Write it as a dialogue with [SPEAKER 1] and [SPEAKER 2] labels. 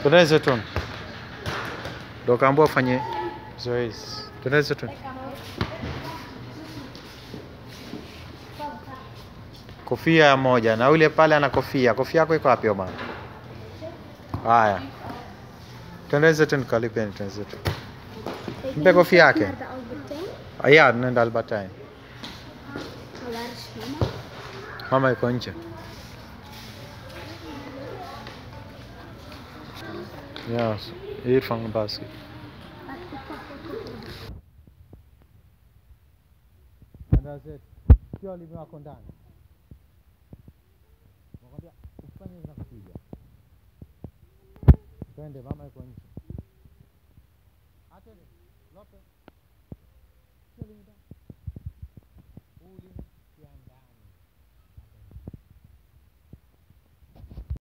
[SPEAKER 1] Twende Zetun. Ndo kaambiwa ufanye zoezi. Twende Zetun. Kofia moja na yule pale ana kofia. Kofia yako iko wapi Omar? Haya. Twende Zetun kalipeni twende Zetun. Mpe kofia yake.
[SPEAKER 2] Naar de Albertijn.
[SPEAKER 1] Ya, tunaenda Albertine.
[SPEAKER 2] Maar waar is mama?
[SPEAKER 1] Mama yuko nje. Yes, Irfan basket. Sio limi wako ndani. Nakwambia usifanye za kupiga. Twende, mama yuko nje. Atende, Lope. Sio limi ndani.